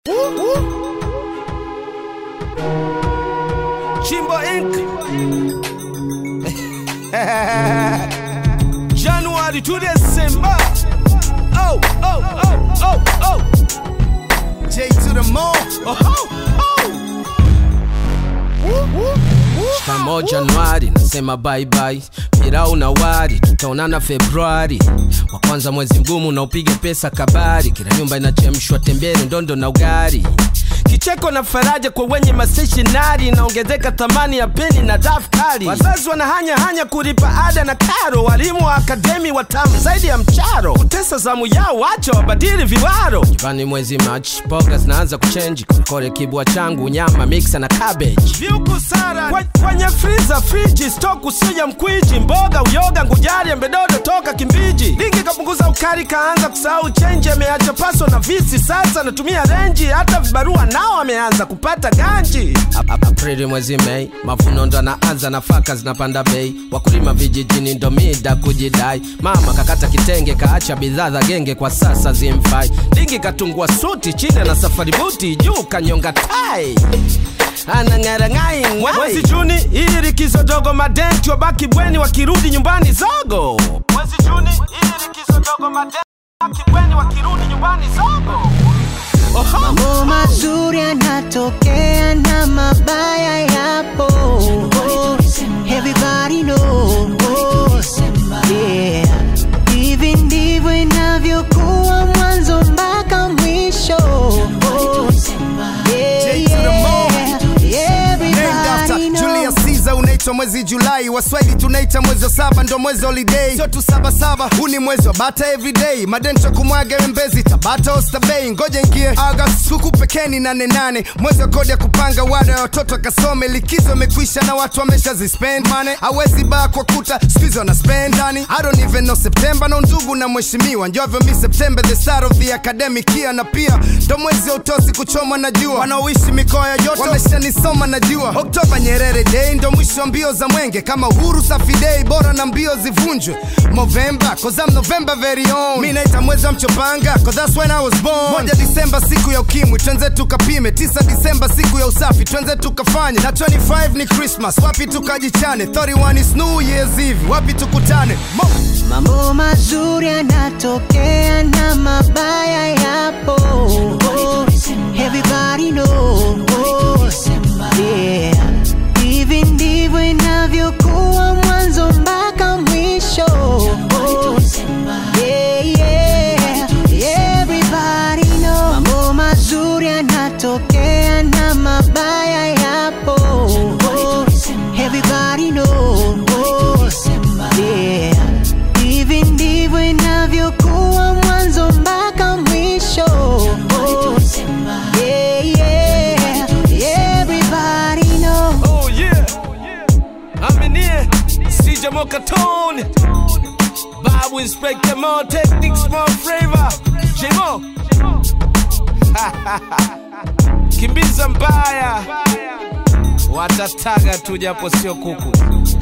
Chimbo Inc. January to December. Oh, oh, oh, oh, oh. J to the mall. Oh, oh, oh. Shikamo Januari, nasema bye bye. Pirau na wari, tutaonana Februari. Wa kwanza mwezi mgumu na upige pesa kabari. Kila nyumba inachemshwa tembele, ndondo na ugari. Kicheko na faraja kwa wenye maseshinari, inaongezeka thamani ya peni na daftari. Wazazi wanahanya hanya kulipa ada na karo, walimu wa akademi watamu zaidi ya mcharo. Kutesa zamu yao, wacha wabadili viwaro. Nyumbani mwezi Machi, mboga zinaanza kuchenji, korekore kibwa changu, nyama mixa na cabbage. Viuku sara Kwe- kwenye friza, friji, stock usija mkwiji, mboga, uyoga, ngujari, embedodo toka Kimbiji. Lingi kapunguza ukali, kaanza kusahau chenji, ameacha paso na visi, sasa natumia renji, hata vibarua nao ameanza kupata ganji. Ap- ap- Aprili mwezi Mei, mavuno ndo anaanza, nafaka zinapanda bei, wakulima vijijini ndo mida kujidai. Mama kakata kitenge, kaacha bidhaa za genge, kwa sasa zimfai. Lingi katungua suti, chini na safari buti, juu kanyonga tai anang'arang'ai mwezi Juni ili likizo dogo, madenti wabaki bweni, wakirudi nyumbani zogo. Mwezi Juni ili likizo dogo, madenti wabaki bweni, wakirudi nyumbani zogo. Oho. Mambo mazuri yanatokea na mabaya yapo. Everybody knows. Yeah. Hivi ndivyo inavyokuwa mwanzo mpaka mwisho. Yeah, J to the mall. yeah. Named after Everybody Julius knows. Caesar unaitwa mwezi Julai, waswahili tunaita mwezi wa saba, ndo mwezi holiday, sio tu saba saba, huu ni mwezi wa bata everyday, madento kumwaga mbezi Tabata Oysterbay, ngoja ingie August, huku pekeni nane nane, mwezi wa kodi ya kupanga wada ya watoto akasome, likizo imekwisha na watu wamesha zispend money, hawezi baa kwa kuta squeeze wana spend ndani, I don't even know September, na ndugu na mheshimiwa, njovyo mi September the start of the academic year, na pia ndo mwezi wa utosi kuchoma na jua, wanaoishi mikoa ya joto wameshanisoma najua, Oktoba Nyerere Day ndo mwisho wa mbio za mwenge, kama uhuru safi day, bora na mbio zivunjwe. November, cause I'm November very own. Mi naita mwezi wa mchopanga, cause that's when I was born. Moja Disemba siku ya ukimwi, twenze tukapime. Tisa Disemba siku ya usafi, twenze tukafanye. Na 25 ni Christmas, wapi tukajichane. 31 is New Year's Eve, wapi tukutane. Mo Mambo mazuri yanatokea na mabaya yapo. Everybody knows. Yeah. Hivi ndivyo inavyokuwa mwanzo mpaka mwisho. Yeah, yeah. Everybody knows. Mambo mazuri yanatokea na mabaya yapo. Everybody knows. Yeah. Hivi ndivyo inavyokuwa mwanzo mpaka mwisho. Yeah, yeah. Everybody knows. Oh yeah. I'm in here. CJ Mokatone. Babu Inspector More Techniques More Flavor. J-Mo. Kimbiza mbaya. Watataga tu japo sio kuku.